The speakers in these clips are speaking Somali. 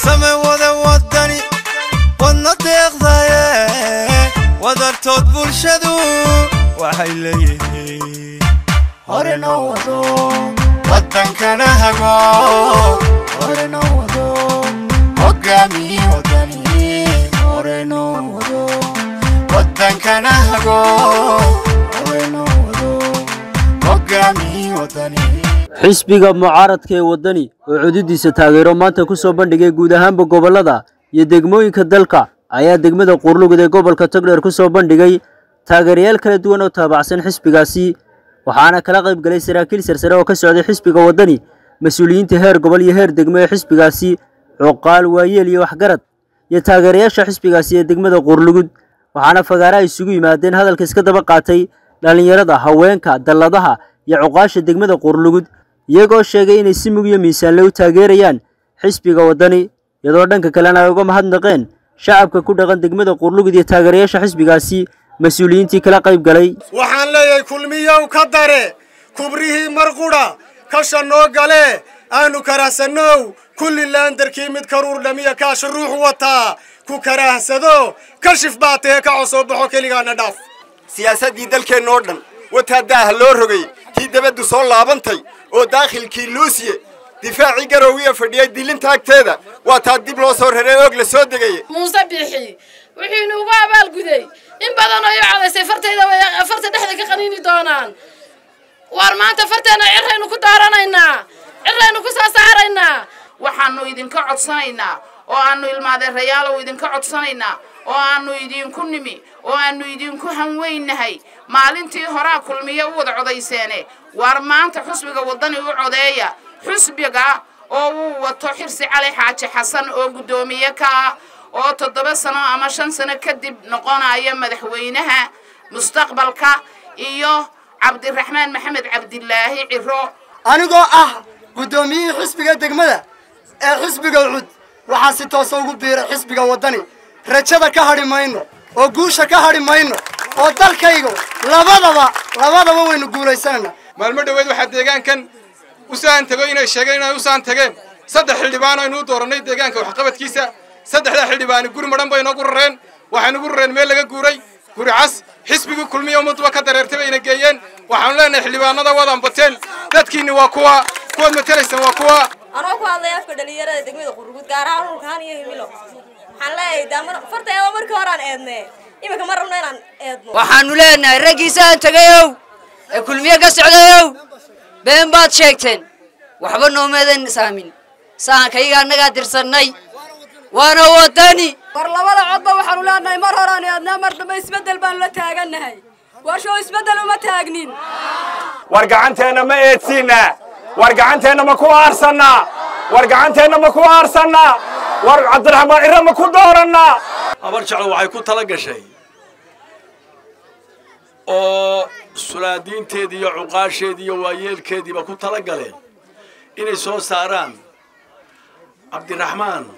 same wada wadani wadna deeqdaye wadartood bulshadu waxay leeyihiin hore noo wado wadankana hago hore noo wado hogaamiye wadani hore noo wado wadankana hago hore noo wado hogaamiye wadani xisbiga mucaaradka ee waddani oo codidiisa taageero maanta ku soo bandhigay guud ahaanba gobollada iyo degmooyinka dalka ayaa degmada quurlugud ee gobolka togdheer ku soo bandhigay taageerayaal kala duwan oo taabacsan xisbigaasi waxaana kala qayb galay saraakiil sarsare oo ka socday xisbiga waddani mas-uuliyiinta heer gobol iyo heer degmo ee xisbigaasi cuqaal waayeel iyo waxgarad iyo taageerayaasha xisbigaasi ee degmada quurlugud waxaana fagaaraha isugu yimaadeen hadalka iska daba qaatay dhallinyarada haweenka dalladaha iyo cuqaasha degmada quurlugud iyagoo sheegay inay si mug iyo miisaanle u taageerayaan xisbiga waddani iyadoo dhanka kalena ay uga mahadnaqeen shacabka ku dhaqan degmada quurlugud iyo taageerayaasha xisbigaasi mas-uuliyiintii kala qayb galay waxaan leeyahay kulmiyow ka dare kubrihii marqudha kasha noo gale aanu karahsannow kulli laandarkii mid karuur dhamiya kaasha ruux wataa ku karaahsado kashif baa tahe ka cosoo baxo keligaana dhaaf siyaasaddii dalkeenna oo dhan wataa daaha loo rogay tii dabaddu soo laabantay oo daakhilkii luusiye difaacii garowgiya fadhiyay dilinta agteeda waa taa dib loo soo raray oog la soo degaya muuse biixi wuxuu inuugu abaalguday in badan oo i codaysay fartayda way farta dhexda ka qaniini doonaan waar maanta farteena ciraynu ku daaranaynaa ciraynu ku soo saaraynaa waxaanu idinka codsanaynaa oo aanu ilmaadeerayaalow idinka codsanaynaa oo aanu idinku nimi oo aanu idinku hanweynahay maalintii horaa kulmiye u wada codayseene waar maanta xusbiga waddani u codeeya xusbiga oo uu wato xirsi cali xaaji xasan oo guddoomiye ka ah oo toddoba sano ama shan sano kadib noqonaya madaxweynaha mustaqbalka iyo cabdiraxmaan maxamed cabdilaahi ciro anigoo ah guddoomiyihii xisbiga degmada ee xisbiga ucud waxaa si toosa ugu biiray xisbiga waddani rajada ka hadhi mayno oo guusha ka hadhi mayno oo dalkaygu labadaba labadaba waynu guulaysanayna maalmo dhoweed waxaa deegaankan u saan tego inay sheegeen inay u saan tageen saddex xildhibaan aynu u doorannay deegaanka waxqabadkiisa saddexdaa xildhibaani guri madhan bay inoogu rareen waxaynugu rareen meel laga guuray guri cas xisbigii kulmiya ummadduba ka dareertay bayna geeyeen waxaanu leenahay xildhibaanada wadan bateen dadkiinni waa kuwa kuwaad matelaysaan waa kuwa anoo ku hadlay afka dhalinyarada degmada qurugud gaar ahaan dhulkaan iyo himilo waxaan leeyahay daamar farteeda markii horaan eedne iminka ma rabno inaan eedno waxaanu leenahay raggiisaan tegayow ee kulmiye ka socdayow been baad sheegteen waxba noomeedan saamin sahankayga annagaa dirsannay waana waddani war labada codba waxaanu leenahay mar horaan eednaa mar dambe isbeddel baanu la taagannahay waashow isbeddel uma taagnin war gacanteenna ma eedsiinaa war gacanteenna ma ku aarsannaa war gacanteenna ma ku aarsannaa war cabdiraxmaan cirre ma ku doorannaa habar jeclo waxay ku tala gashay oo sulaadiinteedii iyo cuqaasheedii iyo waayeelkeediiba ku tala galeen inay soo saaraan cabdiraxmaan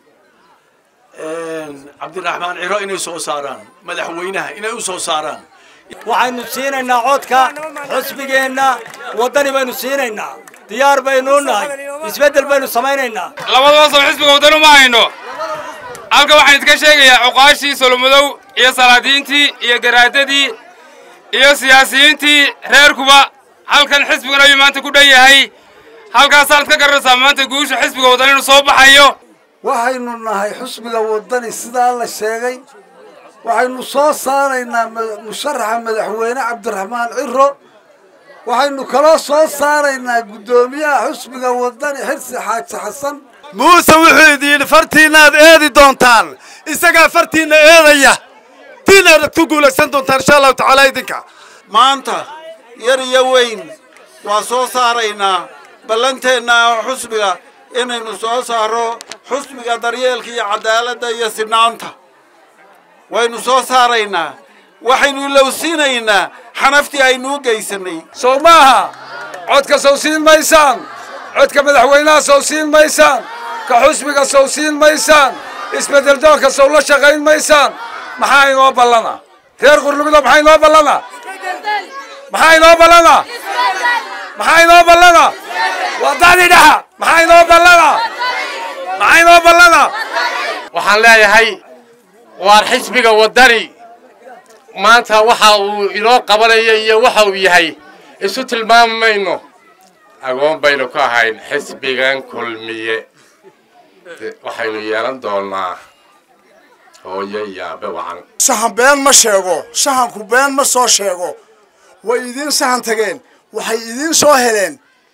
cabdiraxmaan ciro inay soo saaraan madaxweynaha inay u soo saaraan waxaynu siinaynaa codka xusbigeenna waddani baynu siinaynaa diyaar baynuu nahay isbeddel baynu samaynaynaa labadaba sab xisbiga waddani uma hayno halka waxaan idinka sheegayaa cuqaashii solomadow iyo salaadiintii iyo garaadadii iyo siyaasiyiintii reerkuba halkan xisbiguna ayuu maanta ku dhan yahay halkaasaad ka garanaysaa maanta guusha xisbiga waddani inuu soo baxayo waxaynu nahay xusbiga waddani sidaa la sheegay waxaynu soo saaraynaa musharaxa madaxweyne cabdiraxmaan ciro waxaynu kaloo soo saaraynaa guddoomiyaha xusbiga waddani xirsi xaaji xasan muuse wuxuu idin yidhi fartiinnaad eedi doontaan isagaa fartiinna eedaya tiinaad ku guulaysan doontaan insha allahu tacaala idinka maanta yar iyo weyn waa soo saaraynaa ballanteenna xusbiga inaynu soo saaro xusbiga daryeelka iyo cadaaladda iyo sinaanta waynu soo saaraynaa waxaynu ilowsiinaynaa xanaftii aynu u geysanay sow maaha codka sow siin maysaan codka madaxweynaha sow siin maysaan ka xusbiga sow siin maysaan isbeddeldoonka sow la shaqayn maysaan maxaa inoo ballana reer qurlumido maxaa inoo ballana maxaa inoo ballana maxaa inoo ballana waddani dhaxa maxaa inoo ballana maxaa inoo ballana waxaan leeyahay waar xisbiga waddani maanta waxa uu inoo qabanaya iyo waxa uu yahay isu tilmaami mayno agoon baynu ku ahayn xisbigan kulmiye waxaynu yeelan doonaa hooyo yaabe wacan sahan been ma sheego sahanku been ma soo sheego way idiin sahan tageen waxay idiin soo heleen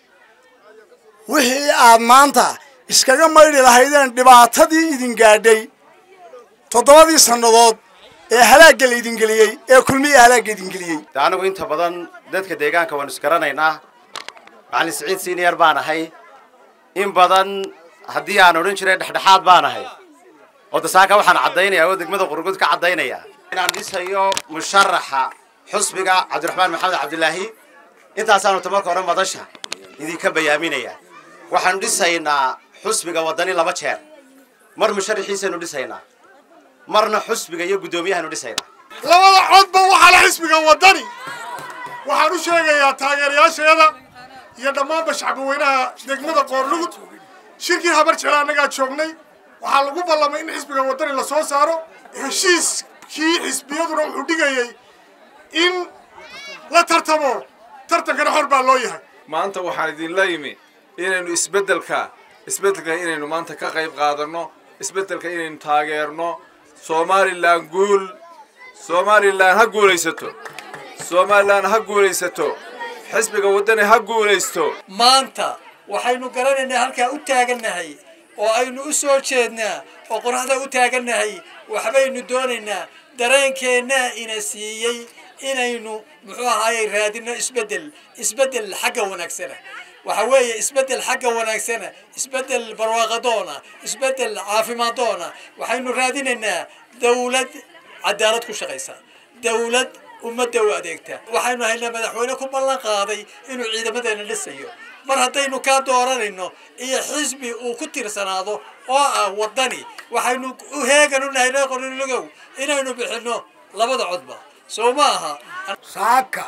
wixii aad maanta iskaga maydhi lahaydeen dhibaatadii idin gaadhay toddobadii sannadood ee halaagga laydin geliyey ee kulmiya halaagga idin geliyey de anigu inta badan dadka deegaanka waanu isgaranaynaa macalin siciid senior baan ahay in badan haddii aan odhan jiray dhexdhexaad baan ahay oo dasaaka waxaan caddaynayaa oo degmada qurgud ka caddaynaya inaan dhisayo musharaxa xusbiga cabdiraxmaan maxamed cabdilaahi intaasaanu tamarka hore madasha idinka bayaaminaya waxaanu dhisaynaa xusbiga waddani laba jeer mar musharaxiisaynu dhisaynaa marna xusbiga iyo guddoomiyahaanu dhisaynaa labada codba waxaa la xisbiga waddani waxaan u sheegayaa taageerayaashayada iyo dhammaanba shacbaweynaha degmada qoorlugud shirkii habar jecla annagaa joognay waxaa lagu ballamay in xisbiga waddani la soo saaro heshiiskii xisbiyaduna wuxuu dhigayay in la tartamo tartankana xor baa loo yahay maanta waxaan idinla yimi inaynu isbeddelka isbeddelka inaynu maanta ka qayb qaadanno isbeddelka inaynu taageerno somalilan guul somalilan ha guulaysato somalilan ha guulaysato xisbiga waddani ha guulaysto maanta waxaynu garanaynaa halkaa u taagannahay oo aynu u soo jeednaa oo qoraxda u taagannahay waxbaynu doonaynaa dareenkeennaa ina siiyey inaynu muxuu ahaayey raadino isbeddel isbeddel xagga wanaagsana waxa weeye isbeddel xagga wanaagsana isbeddel barwaaqadoona isbeddel caafimaaddoona waxaynu raadinaynaa dawlad cadaalad ku shaqaysa dawlad ummadda u adeegta waxaynu haynaa madaxweyne ku ballan qaaday inuu ciidamadeena dhisayo mar haddaynu kaa dooranayno iyo xisbi uu ku tirsanaado oo ah waddani waxaynu u heegan u nahay reer qornilogow inaynu bixinno labada codba soo ma aha saaka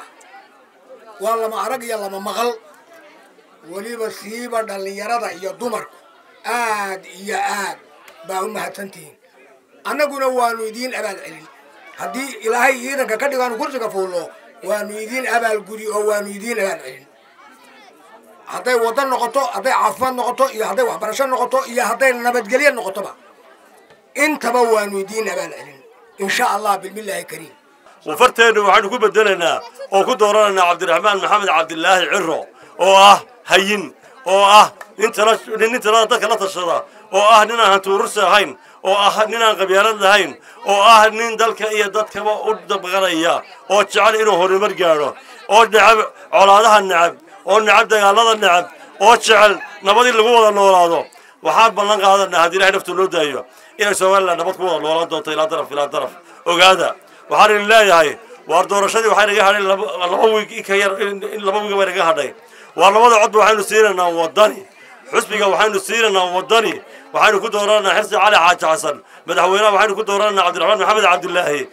waa lama arag iyo lama maqal weliba siiba dhallinyarada iyo dumarku aad iyo aad baa u mahadsantihiin annaguna waanu idiin abaal celin haddii ilaahay ciidanka ka dhigo aanu kursiga fuulno waanu idiin abaalgudi oo waanu idiin abaal celin hadday waddo noqoto hadday caafimaad noqoto iyo hadday waxbarasho noqoto iyo hadday nabadgelyo noqotoba intaba waanu idiin abaal celin insha allah bilmillaahi kariim wafarteennu waxaynu ku bedelaynaa oo ku dooranaynaa cabdiraxmaan maxamed cabdilaahi ciro oo ah hayin oo ah nin tala nin talada dadka la tashada oo ah nin aan hantuurursi ahayn oo ah nin aan qabyaalad lahayn oo ah nin dalka iyo dadkaba u dabqanaya oo jecel inuu horumar gaadho oo necab colaadaha necab oo necab dagaalada necab oo jecel nabadii lagu wada noolaado waxaan ballan qaadanaa haddii ilahay naftu loo daayo inay somaliland nabad ku wada noolaan doonto ilaa daraf ilaa daraf ogaada waxaan idin leeyahay waar doorashadii waxay naga hadhay laba wiig in ka yar in laba wiig bay naga hadhay waa labada codba waxaynu siinaynaa waddani xusbiga waxaynu siinaynaa waddani waxaynu ku doorananaa xirsi cali xaaji xasan madaxweynaha waxaynu ku doorananaa cabdiraxmaan maxamed cabdilaahi